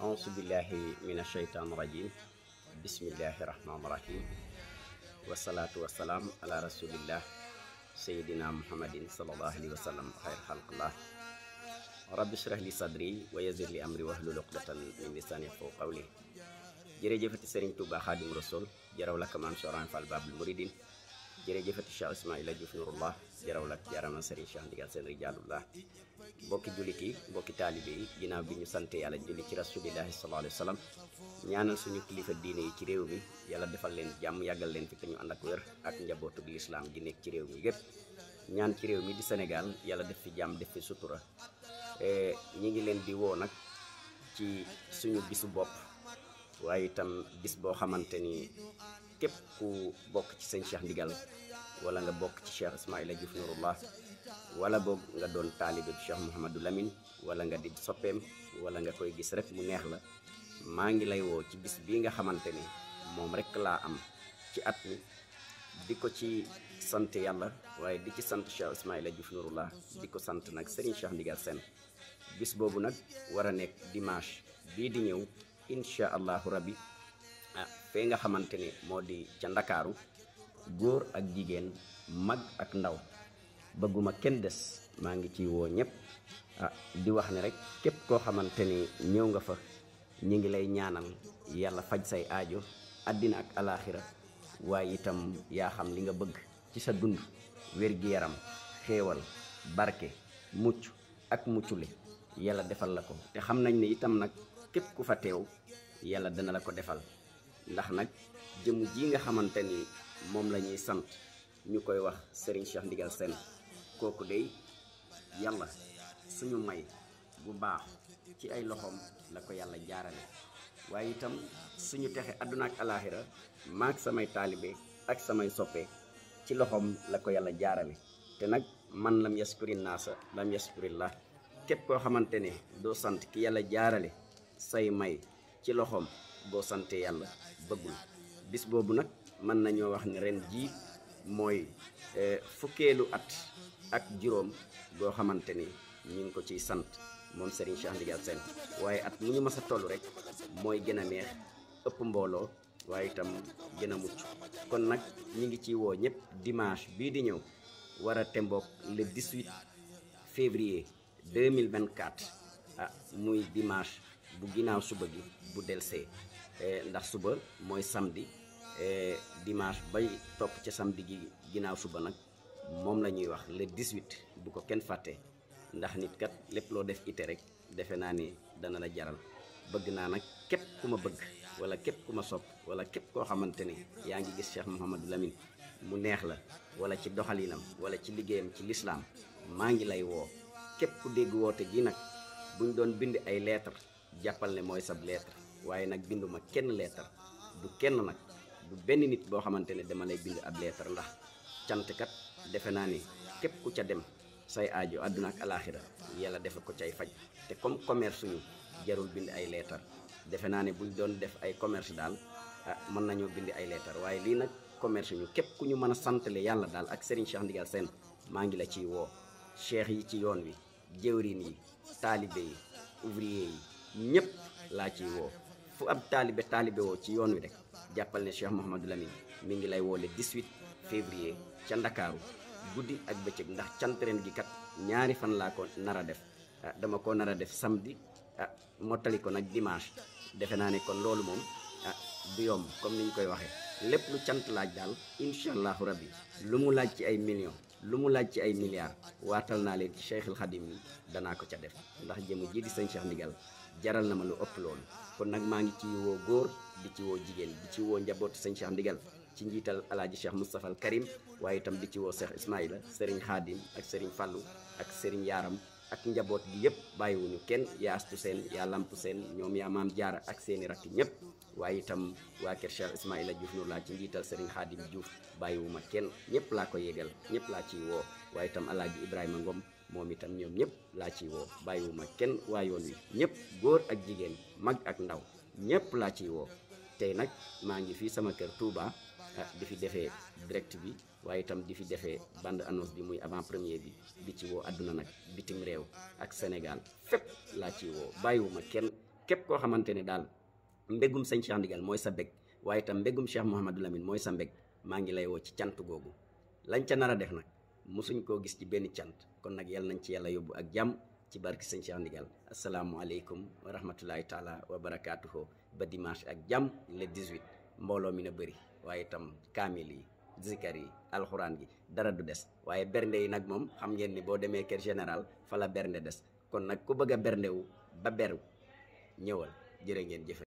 auzu billahi min asheytaan rajim bismillahi rahmaan rahim wasalaatu wasalaam ala rasulillah sayidina muhammadin salallahu alayhi wa sallam xayr xalqillah rabbi shrah li sadri wa yazir li amri wahlul uqdatan min lisani yafqahu qawli jërëjëfati sëriñ Tuuba xaadim rasul jaraw lak maam Soran Fall Babul Muridin jërëjëfati Cheikh Ismaila Diouf Nurullah jaraw lak jaarama sëriñ Cheikh Ndigal seen rijaalullah mbokki jullit yi mbokki taalibe yi ginnaaw bi ñu sante yàlla julli ci rasulillahi sallallahu alayhi wa sallam ñaanal suñu kilifa diine yi ci réew mi yàlla defal leen jàmm yàggal leen fi te ñu ànd ak wér ak njabootug lislaam gi nekk ci réew mi yépp ñaan ci réew mi di Sénégal yàlla def fi jàmm def fi sutura ñi ngi leen di woo nag ci suñu bisu bopp waaye itam bis boo xamante ni képp ku bokk ci sëñ Cheikh Ndigal wala nga bokk ci Cheikh Ismaila Diouf Nurullah wala boog nga doon taalibe Cheikh Mouhamadou Lamine wala nga di soppeem wala nga koy gis rek mu neex la maa ngi lay woo ci bis bii nga xamante ni moom rek laa am ci at mi di ko ci sant yàlla waaye di ci sant Cheikh Ismaila Diouf Nurullah di ko sant nag Serigne Cheikh Ndigal Sène bis boobu nag war a nekk dimanche bii di ñëw incha allahu rabbi ah fee nga xamante ni moo di ca ndakaaru góor ak jigéen mag ak ndaw bëgguma kenn des maa ngi ciy woo ñëpp ah di wax ne rek képp koo xamante ni ñëw nga fa ñi ngi lay ñaanal yàlla faj say aajo àddina ak alaaxira waaye itam yaa xam li nga bëgg ci sa dund wér-gi-yaram xéewal barke mucc ak muccule yàlla defal la ko te xam nañ ne itam nag képp ku fa teew yàlla dana la ko defal ndax nag jëm ji nga xamante ni moom la ñuy sant ñu koy wax Serigne Cheikh Ndigal Sène kooku dey yàlla suñu may bu baax ci ay loxoom la ko yàlla jaarale waaye itam suñu texe àdduna ak alaaxira maak samay taalibe ak samay soppe ci loxoom la ko yàlla jaarale te nag man lam yaskuri naasa lam yaskurillah képp koo xamante ne doo sant ki yàlla jaarale say may ci loxoom boo sante yàlla bëggul bis boobu nag mën nañoo wax ne ren jii mooy fukkeelu at ak juróom boo xamante ni ñu ngi ko ciy sant moom Serigne Cheikh Ndigal Sène waaye at mu ñu mës a toll rek mooy gën a neex ëpp mbooloo waaye itam gën a mucc kon nag ñi ngi ciy woo ñëpp dimanche bii di ñëw war a temboog le 18 février 2024 ah muy dimanche bu ginnaaw suba gi bu delsee ndax suba mooy samedi dimanche bay topp ca samedi gi ginnaaw suba nag moom la ñuy wax le 18 bu ko kenn fàtte ndax nit kat lépp loo def ite rek defe naa ni dana la jaral bëgg naa nag képp ku ma bëgg wala képp ku ma sopp wala képp koo xamante ni yaa ngi gis Cheikh Mouhamadou Lamine mu neex la wala ci doxalinam wala ci liggéeyam ci lislaam maa ngi lay woo képp ku dégg woote gi nag buñ doon bind ay lettre jàppal ne mooy sab lettre waaye nag binduma kenn lettre du kenn nag du benn nit boo xamante ne dama lay bind ab lettre ndax cantkat defe naa ni képp ku ca dem say aajo àdduna ak alaaxira yàlla defe ko cay faj te comme commerce suñu jarul bind ay lettre defe naa ne buñ doon def ay commerce daal ah mën nañoo bind ay lettre waaye lii nag commerce ñu képp ku ñu mën a santale yàlla daal ak Serigne Cheikh Ndigal Sène maa ngi la ciy woo cheikh yi ci yoon wi jëwriñ yi taalibe yi ouvrier yi ñëpp laa ciy woo fu ab taalibe taalibe woo ci yoon wi rek jàppal ne Cheikh Mouhamadou Lamine mi ngi lay woo le 18 février ca Ndakaaru guddi ak bëccëg ndax cant ren gi kat ñaari fan laa ko nar a def ah dama ko nar a def samedi ah mottali ko nag dimanche defe naa ne kon loolu moom ah du yomb comme ni ñu koy waxee lépp lu cant laaj daal incha allahu rabbi lu mu laaj ci ay millions lu mu laaj ci ay milliards waatal naa leen ci Cheikhul Khadim yi danaa ko ca def ndax jëmu ji di sëñ Cheikh Ndigal jaral na ma lu ëpp loolu kon nag maa ngi ci woo góor di ci woo jigéen di ci woo njabootu sëñ Cheikh Ndigal ci njiital alaaji Cheikh Moustapha al Karim waaye itam di ci woo Cheikh Ismaïla Serigne Khadim ak Serigne Fallou ak Serigne Yaram ak njaboot gi yëpp bàyyiwuñu kenn yaa astu seen yaa lamp seen ñoom yaa maam jaara ak seeni rakk ñëpp waaye itam waa kër Cheikh Ismaïla Diouf Nour laa ci njiital Serigne Khadim Diouf bàyyiwuma kenn ñëpp laa ko yégal ñëpp laa ciy woo waaye itam alaaji Ibrahima Ngom moom itam ñoom ñëpp laa ciy woo bàyyiwuma kenn waa yoon wi ñëpp góor ak jigéen mag ak ndaw ñëpp laa ciy woo tey nag maa ngi fii sama kër Touba ah di fi defee direct bi waaye itam di fi defee bande annonce bi muy avant première bi di ci woo àdduna nag bitim réew ak Sénégal fépp laa ciy woo bàyyiwuma kenn képp koo xamante ne daal mbégum sëñ Cheikh Ndigal mooy sa bég waaye itam mbégum Cheikh Mouhamadou Lamine mooy sa mbég maa ngi lay woo ci cant googu lañ ca nar a def nag mosuñ koo gis ci benn cant kon nag yàlla nañ ci yàlla yóbbu ak jàmm ci barki sëñ Cheikh Ndigal asalaamualeykum wa rahmatullahi taala wa barakaatuhu ba dimanche ak jàmm le 18 mbooloo mi na bëri waaye itam kaamil yi zikar yi alxuraan gi dara du des waaye bernde yi nag moom xam ngeen ni boo demee kër général fa la bernde des kon nag ku bëgg a berndewu ba beru ñëwal jërë ngeen jëfe